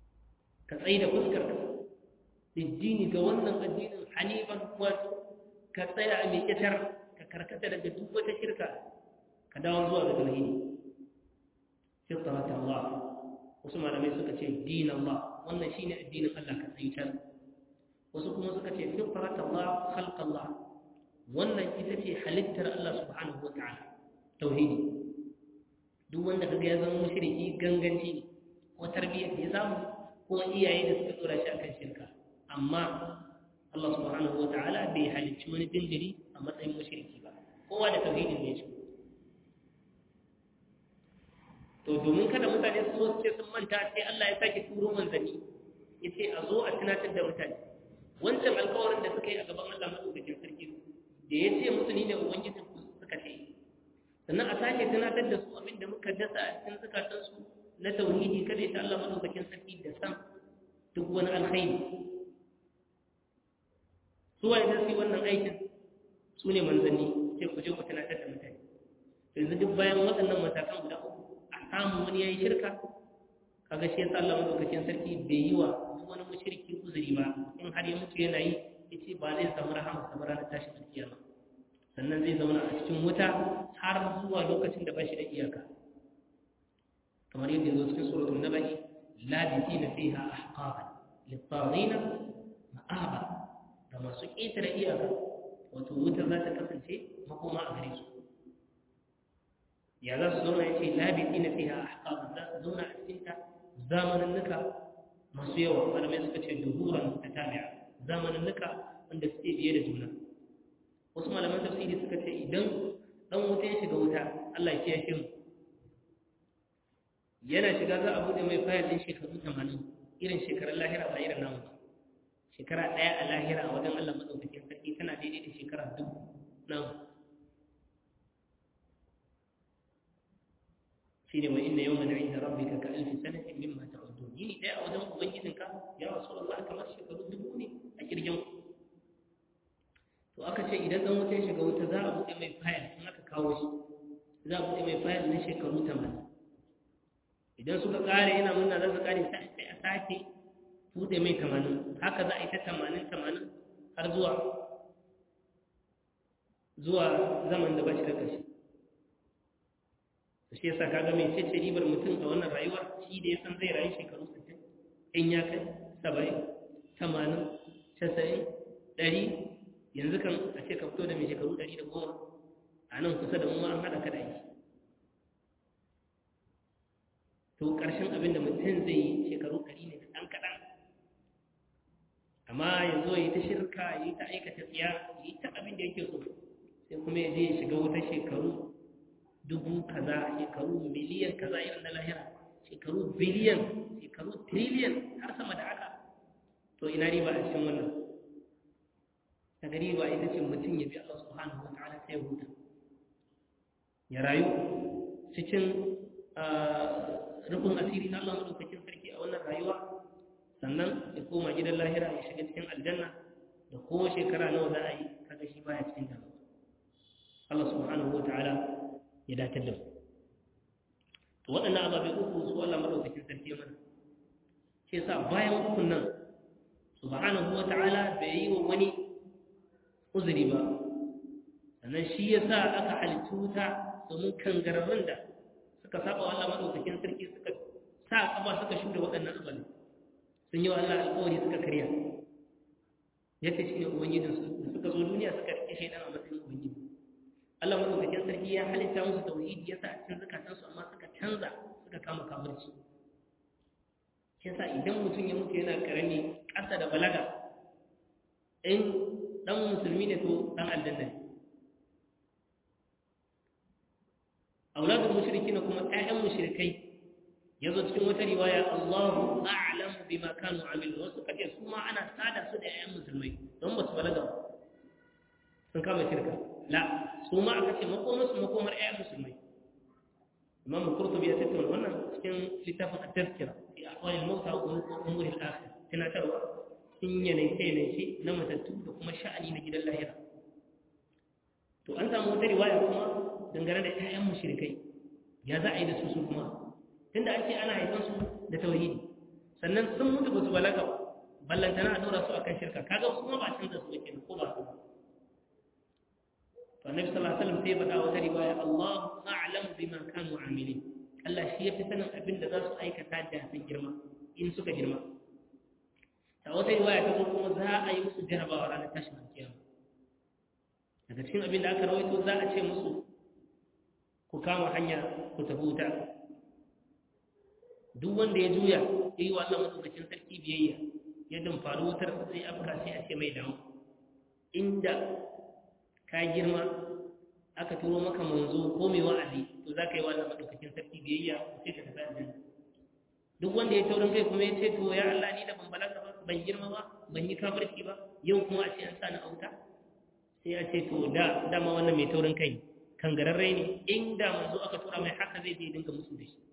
ka tsaye da fuskar ka lid-din ga wannan addinin hanifan wato ka tsaya a mai ƙyatar ka karkata daga duk wata shirka ka dawo zuwa ga tauhidi fitrat Allah wasu malamai suka ce din Allah wannan shine addinin Allah ka tsayutar wasu kuma suka ce fitrat Allah khalq Allah wannan ita ce halittar Allah subhanahu wa ta'ala tauhidi duk wanda kaga ya zama mushriki ganganci ne ko tarbiyyar da ya samu ko iyaye da suka tsora shi akan shirka amma Allah subhanahu wa ta'ala bai halicci wani dindiri a matsayin mushriki ba kowa da tauhidin ne shi to domin kada mutane su zo su ce sun manta sai Allah ya sake turo manzanni ya ce a zo a tunatar da mutane wancan alkawarin da suka yi a gaban Allah madaukakin sarki da ya ce musu ni ne ubangijin ku suka ce sannan a sake tunatar da su abin da muka dasa a cikin zukatansu na tauhidi kada ya ta Allah madaukakin sarki da san duk wani alkhairi su waye su yi wannan aikin su ne manzanni sai ku je ku tunatar da mutane yanzu duk bayan waɗannan matakan guda uku a samu wani yayi shirka kaga shi yasa Allah madaukakin sarki bai yi wa duk wani mushriki uzuri ba in har ya mutu yana yi yace ba zai samu rahama sa ranar tashin alkiyama sannan zai zauna a cikin wuta har zuwa lokacin da ba shi da iyaka kamar yadda zo cikin suratul nabai labithina fiha ahqaban lit-taghina ma'aba ga masu ƙetare iyaka wato wuta za ta kasance makoma a gare su ya za su zauna ya ce labiti na fiha ahqab za su zauna a cikin ta zamanin nuka masu yawa malamai suka ce duhuran ta tabi'a zamanin nuka wanda suke biye da juna wasu malaman tafsiri suka ce idan dan wuta ya shiga wuta Allah ya kiyashe mu yana shiga za a bude mai fayil din shekaru 80 irin shekarun lahira ba irin namu ba shekara ɗaya a lahira a wajen Allah maɗaukakin sarki tana daidai da shekara dubu nan shi ne wa inna yau mana inda rabbi ka ka alfi sanatin min ma ta'uddu yini ɗaya a wajen ubangijinka ya rasu Allah kamar shekaru dubu ne a kirgin to aka ce idan ɗan wuta ya shiga wuta za a buɗe mai fayil in aka kawo shi za a buɗe mai fayil na shekaru tamanin idan suka ƙare yana murna za su ƙare sai a sake buɗe mai tamanin haka za a yi ta tamanin tamanin har zuwa zuwa zaman da ba shi da ƙarshe shi yasa kaga mai ce ribar mutum a wannan rayuwar shi da ya san zai rayu shekaru 60 in ya kai 70 80 90 ɗari yanzu kan a ce ka fito da mai shekaru ɗari da goma a nan kusa da mu an haɗa ka da aiki to ƙarshen abin da mutum zai yi shekaru ɗari ne da ɗan kaɗan amma ya zo ya yi ta shirka ya yi ta aikata tsiya ya yi ta abin da yake so sai kuma ya je ya shiga wata shekaru dubu kaza shekaru miliyan kaza irin na lahira shekaru biliyan shekaru triliyan har sama da haka to ina riba a cikin wannan daga riba ita ce mutum ya bi Allah subhanahu wa ta'ala sai ya huta ya rayu cikin rufin asiri na Allah madaukakin sarki a wannan rayuwa sannan ya koma gidan lahira ya shiga cikin aljanna da ko shekara nawa za a yi kaga shi baya cikin damuwa Allah subhanahu wa ta'ala ya datar da mu to waɗannan ababe uku su Allah madaukakin sarki mana shi yasa bayan ukun nan subhanahu wa ta'ala bai yi wa wani uzuri ba sannan shi yasa aka halittu wuta domin kangararrun da suka saba wa Allah madaukakin sarki suka sa kaba suka shuda waɗannan ababe sun yi wa Allah alƙawari suka karya ya ce shi ne ubangijinsu da suka zo duniya suka rike shaidan a matsayin ubangiji Allah madaukakin sarki ya halitta musu tauhidi ya sa a cikin zakatansu amma suka canza suka kama kafirci shi yasa idan mutum ya mutu yana karami ƙasa da balaga in dan musulmi ne to dan aljanna ne auladul mushrikin kuma ƴaƴan mushrikai yazo cikin wata riwaya Allahu a'lamu bima kanu amilu wasu kace su ma ana sada su da ƴaƴan musulmai don ba su balaga ba sun kama shirka la su ma aka ce makomar su makomar ƴaƴan musulmai imam qurtubi ya tattauna wannan cikin littafin at-tazkira fi ahwal al-mawt wa umur al-akhir tunatarwa in yanayi yanayi na matattu da kuma sha'ani na gidan lahira to an samu wata riwaya kuma dangane da ƴaƴan mushrikai ya za a yi da su su kuma tunda an ce ana haifan su da tauhidi sannan sun mutu ba su balaga ba ballantana a dora su akan shirka kaga kuma ba canza su yake ko ba su to annabi sallallahu alaihi wasallam sai faɗa wata riwaya Allahu a'lamu bima kanu amilin Allah shi ya fi sanin abin da za su aikata da sun girma in suka girma ta wata riwaya ta zo kuma za a yi musu jarabawa ranar tashin kiyama daga cikin abin da aka rawaito za a ce musu ku kama hanya ku tafi wuta duk wanda ya juya ya yi wa Allah matsaukakin sarki biyayya ya dumfari wutar sai afka sai a ce mai damu inda ka girma aka turo maka manzo ko mai wa'azi to za ka yi wa Allah matsaukakin sarki biyayya sai ka tafi aljanna duk wanda ya taurin kai kuma ya ce to ya Allah ni da ban balaga ba ban girma ba ban yi kafirci ba yau kuma a ce an sa ni auta sai ya ce to da dama wannan mai taurin kai kangararre ne inda manzo aka tura mai haka zai je dinga musu da shi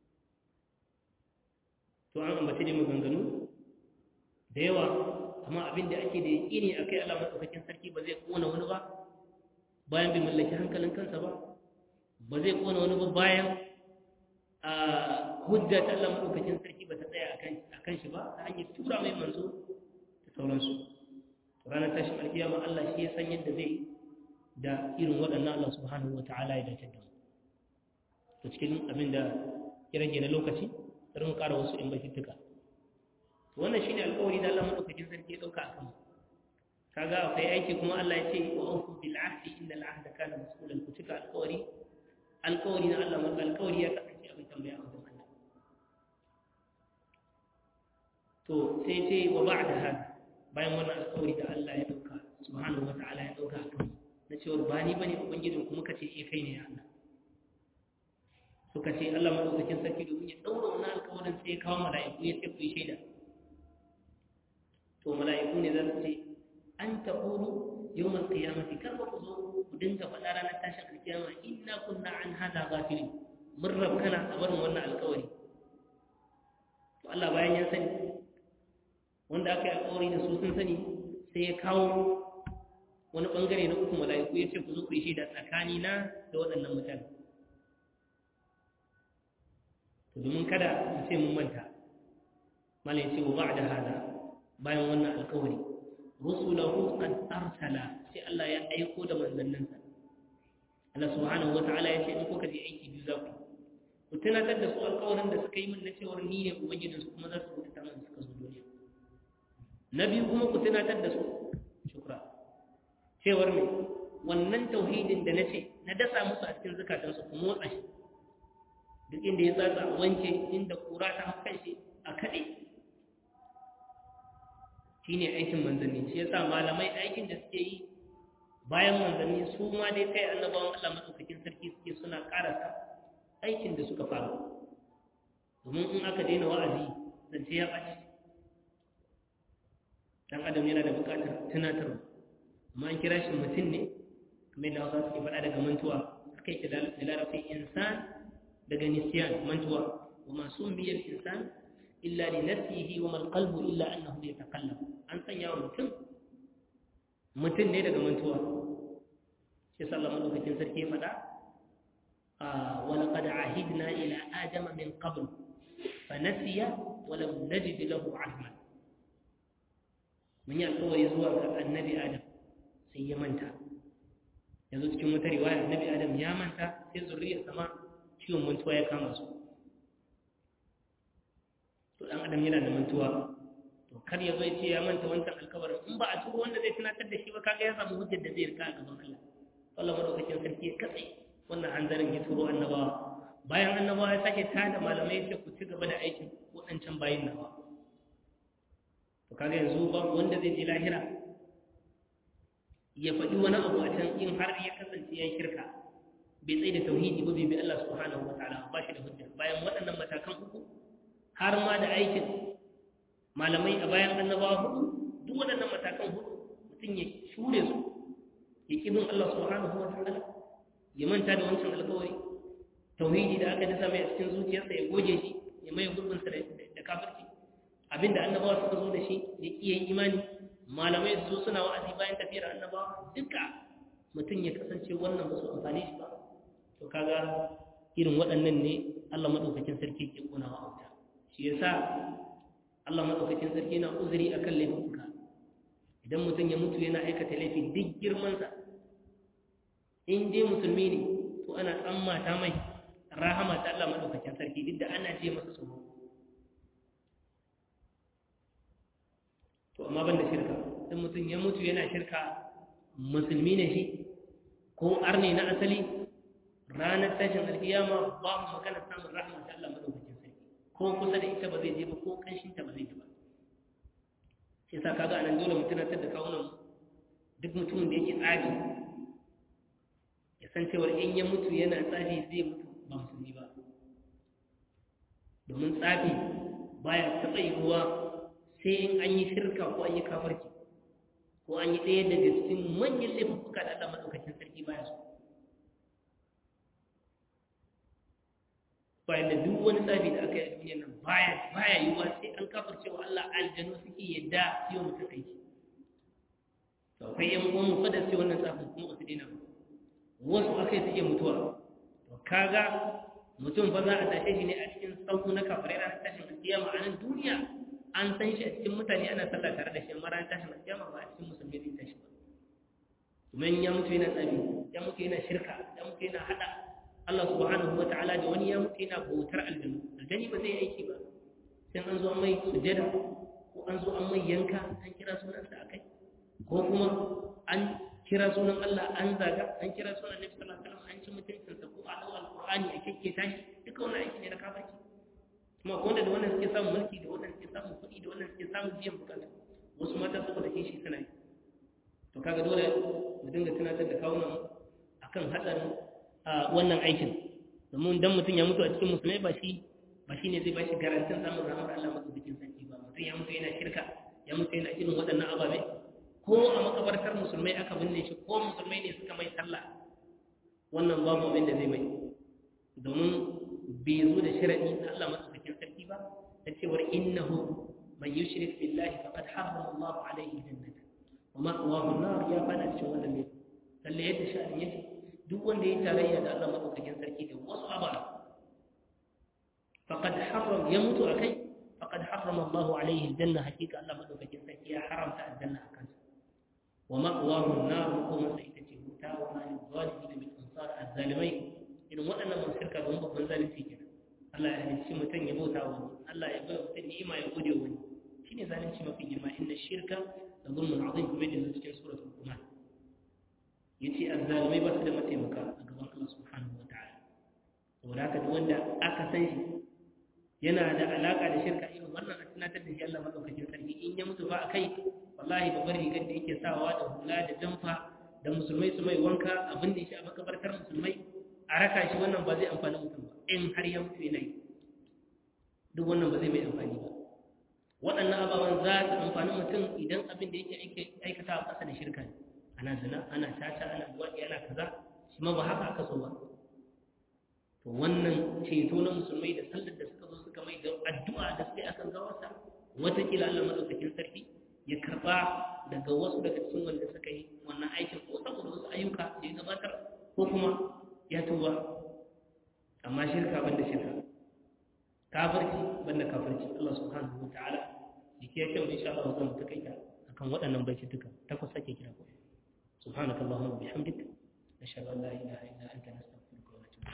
to an ambaci ne maganganu da yawa amma abin da ake da yaƙini a kai Allah matsaukakin sarki ba zai kona wani ba bayan bai mallaki hankalin kansa ba ba zai kona wani ba bayan a hujja ta Allah matsaukakin sarki ba ta tsaya a kan shi ba ta hanyar tura mai manzo da sauransu ranar tashin alkiyama Allah shi ya san yadda zai da irin waɗannan Allah subhanahu wa ta'ala ya dace da mu to cikin abin da ya rage na lokaci sai mu ƙara wasu in bakittuka to wannan shine alƙawari da Allah madaukakin sarki ya dauka akan kaga akwai aiki kuma Allah ya ce wa awfu bil ahdi innal ahda kana mas'ulan ku cika alƙawari alƙawari na Allah maka alƙawari ya kasance abin tambaya a wajen Allah to sai ce wa ba'da hada bayan wannan alƙawari da Allah ya dauka subhanahu wa ta'ala ya dauka akan na cewar ba ni bane ubangijin kuma kace eh kai ne ya Allah suka ce Allah madaukakin sarki domin ya daura wannan alƙawarin sai ya kawo mala'iku ya ce ku yi shaida to mala'iku ne za su ce an taqulu yawmal qiyamati kar ba ku zo ku dinga faɗa ranar tashin alkiyama inna kunna an hada ghafilin mun rabkana a barin wannan alƙawari to Allah bayan ya sani wanda aka yi alƙawari da su sun sani sai ya kawo wani bangare na uku mala'iku ya ce ku zo ku yi shaida tsakanina da waɗannan mutane domin kada mu ce mun manta mala ya ce wa ba'da hada bayan wannan alkawari rusulahu qad arsala sai Allah ya aiko da manzanninsa Allah subhanahu wata'ala ya ce in kuka je aiki biyu za ku ku tunatar da su alkawarin da suka yi min na cewar ni ne ubangijin su kuma za su bauta min suka zo duniya na biyu kuma ku tunatar da su shukra cewar me wannan tauhidin da na ce na dasa musu a cikin zukatansu ku motsa shi duk inda ya tsatsa a wanke inda kura ta hau shi a kaɗe shi ne aikin manzanni shi yasa malamai aikin da suke yi bayan manzanni su ma dai kai annabawan Allah matsaukakin sarki suke suna karasa aikin da suka fara domin in aka daina wa'azi zance ya ɓaci dan adam yana da buƙatar tunatarwa amma an kira shi mutum ne kamar da hausa suke faɗa daga mantuwa aka yi da larabci insan daga nisyan mantuwa wa masu miyar insan illa li nafsihi wa mal qalbu illa annahu yatakallam an sanya wa mutum mutum ne daga mantuwa shi sallallahu madaukakin sarki ya faɗa wa laqad ahidna ila adama min qabl fa nasiya wa lam najid lahu azma mun yi alƙawari zuwa ga annabi adam sai ya manta yanzu cikin wata riwaya annabi adam ya manta sai zuriyar sama ciwon mantuwa ya kama su to dan adam yana da mantuwa to kar ya zo ya ce ya manta wancan alkawarin in ba a turo wanda zai tunatar da shi ba kaga ya samu hujjar da zai rika a gaban Allah Allah madaukakin sarki ya katse wannan hanzarin ya turo annabawa bayan annabawa ya sake tada malamai ya ce ku ci gaba da aikin waɗancan bayin nawa to kaga yanzu ba wanda zai je lahira ya faɗi wani abu a can in har ya kasance ya shirka bai tsaye da tauhidi ba bai bi Allah subhanahu wa ta'ala ba shi da hujja bayan waɗannan matakan uku har ma da aikin malamai a bayan annabawa hudu duk waɗannan matakan hudu mutum ya shure su ya ƙi bin Allah subhanahu wa ta'ala ya manta da wancan alƙawari tauhidi da aka dasa mai a cikin zuciyarsa ya goge shi ya mai gurbinsa da kafirci abinda annabawa suka zo da shi ya ƙi yin imani malamai su suna wa'azi bayan tafiyar annabawa duka mutum ya kasance wannan ba su amfani shi ba to kaga irin waɗannan ne Allah madaukakin sarki ke kuna wa auta shi yasa Allah madaukakin sarki na uzuri akan laifuka idan mutum ya mutu yana aikata laifi duk girman sa in dai musulmi ne to ana tsammata mai rahama ta Allah madaukakin sarki duk da ana ce masa tsoro to amma ban da shirka in mutum ya mutu yana shirka musulmi ne shi ko arne na asali ranar tashin alkiyama ba mu magana samun rahama ta Allah madaukakin sarki ko kusa da ita ba zai je ba ko kanshin ta ba zai ji ba sai sa kaga anan dole mutum na da kawunan duk mutumin da yake tsafi ya san cewa in ya mutu yana tsafi zai mutu ba musulmi ba domin tsafi baya taɓa yiwuwa sai in an yi shirka ko an yi kafarki ko an yi ɗaya daga cikin manyan laifuka da Allah maɗaukakin sarki baya so bayan da duk wani tsafi da aka yi a duniyar nan baya baya yiwuwa sai an kafarce wa Allah aljanu suke yadda yau mutum aiki to akwai yan uwan mu fada sai wannan tsafin kuma ba su daina ba wasu akai suke mutuwa to kaga mutum fa za a tashe shi ne a cikin sauku na kafirai ranar tashin alkiyama a nan duniya an san shi a cikin mutane ana sallah tare da shi amma ranar tashin alkiyama ba a cikin musulmi zai tashi ba kuma ya mutu yana tsabi ya mutu yana shirka ya mutu yana hada Allah subhanahu wataala da wani ya mutu yana bautar aljanu aljani ba zai aiki ba sai an zo an mai sujada ko an zo an mai yanka an kira sunansa akai ko kuma an kira sunan Allah an zaga an kira sunan Nabi sallallahu alaihi wasallam an ci mutuncinsa ko a dau alqur'ani a kekke tashi duka wannan aiki ne na kafirci kuma ko wanda da wannan suke samun mulki da wannan suke samun kuɗi da wannan suke samun biyan bukata wasu mata saboda kishi suna yi to kaga dole mu dinga tunatar da kawunan akan hatsarin wannan aikin domin dan mutum ya mutu a cikin musulmai ba shi ba shi ne zai ba shi garantin samun rahmar Allah madaukakin sarki ba mutum ya mutu yana shirka ya mutu yana irin waɗannan ababe ko a makabartar musulmai aka binne shi ko musulmai ne suka mai sallah wannan babu abin da zai mai domin bai zo da sharadi na Allah madaukakin sarki ba da cewar innahu man yushrik billahi faqad harrama Allah alayhi jannata wa ma'wahu an-nar ya fada cikin wannan ne lalle yadda sha'ani yake duk wanda ya tarayya da Allah madaukakin sarki da wasu abara faqad harram ya mutu akai faqad harrama Allah alayhi aljanna hakika Allah madaukakin sarki ya haramta aljanna akan sa wa ma'wahu an-nar kuma sai ita ce wuta wa ma lil-zalimin min ansar az-zalimai irin waɗannan mun shirka don babban zalunci kenan Allah ya halicci mutum ya bauta wa wani Allah ya bai mutum ni'ima ya gode wa wani shine zalunci mafi girma inna shirka la zulmun azim kuma da cikin suratul qumar yace azzalimai ba su da mataimaka a gaban Allah subhanahu wataala saboda haka duk wanda aka san shi yana da alaka da shirka irin wannan a tunatar da shi Allah madaukakin sarki in ya mutu ba a kai wallahi babbar rigar da yake sawa da hula da jamfa da musulmai su mai wanka abin da shi a makabartar musulmai a raka shi wannan ba zai amfani mutum ba in har ya mutu yana yi duk wannan ba zai mai amfani ba waɗannan ababen za su amfani mutum idan abin da yake aikata a ƙasa da shirka ne ana zina ana caca ana buwaɗi ana kaza shi ma ba haka aka so ba to wannan ceto na musulmai da sallar da suka zo suka mai da addu'a da suka yi akan gawarsa watakila Allah madaukakin sarki ya karɓa daga wasu daga cikin wanda suka yi wannan aikin ko saboda wasu ayyuka da ya gabatar ko kuma ya tuba amma shirka banda shirka kafirci banda kafirci Allah subhanahu wa ta'ala yake yake mu insha Allah zan takaita akan waɗannan baitutuka takwas ake kira ko subhanaka allahumma bihamdik nashhadu an la ilaha illa anta nastaghfiruka wa natubu